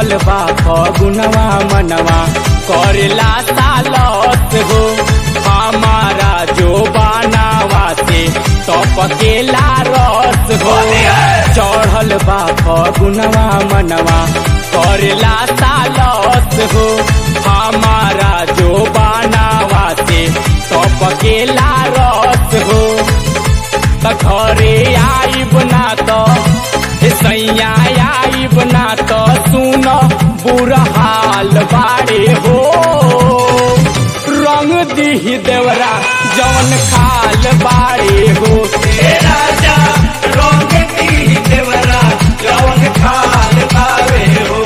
चढ़ल बा फगुनवा मनवा करेला सालत हो हमारा जो बनावा से टपकेला रस हो चढ़ल बा फगुनवा मनवा करेला सालत हो हमारा जो बनावा से टपकेला रस हो त घरे आइब ना त सैया आइब ना त सुन बुरा हाल बारे हो रंग दिही देवरा जवन खाल बारे हो ए राजा रंग दी देवरा जवन खाल पावे हो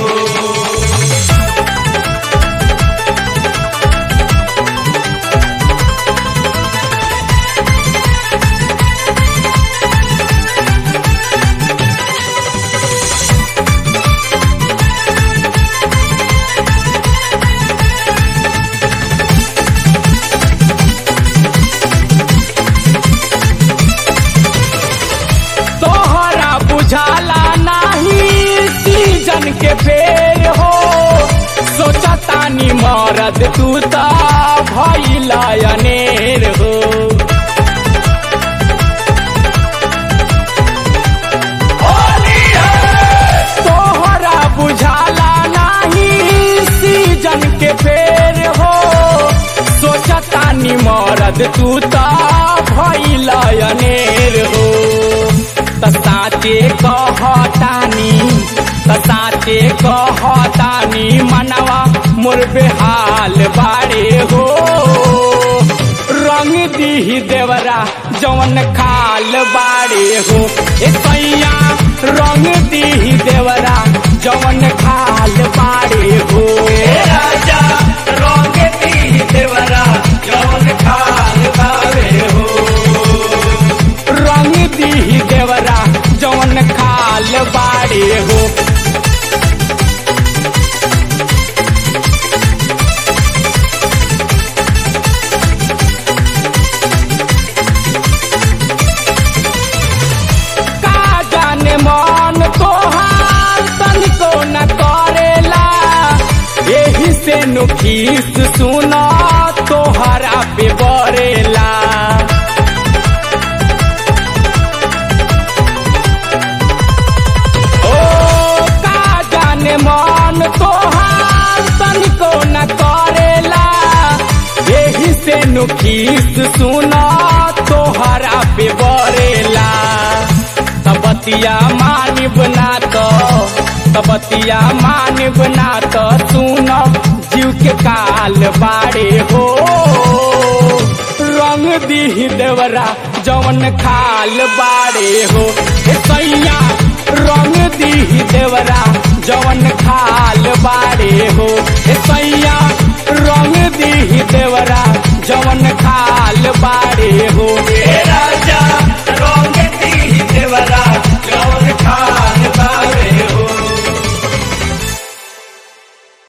तोहरा बुझाला नाही सीजन के फेर हो सोचतानी मरद तू त भइला अनेर हो तोहरा बुझाला नाही सीजन के फेर हो सोचतानी मरद तू त भइला अनेर हो त साचे कहतानी त साचे कहतानी मनवा मोर बेहाल बारे हो रंग दीही देवरा जवन खाल बारे हो ए सैया रंग दीही देवरा जवन खाल बारे हो ए राजा रंग दी देवरा जवन खाल पावे हो रंग दीही देवरा जवन खाल बारे हो का जाने मन तोहार तनिको न करेला एही से नुखीस सुना तोहरा पे बरेला ओ का जाने मन तोहार तनिको न करेला एही से नुखीस सुना तोहरा पे बरेला तबतिया मानिब ना तो तबतिया मानिब ना तो सुन जीव के काल बारे हो रंग दीही देवरा जवन खाल बारे हो ए सैया रंग दीही देवरा जवन खाल बारे हो ए सैया रंग दीही देवरा जवन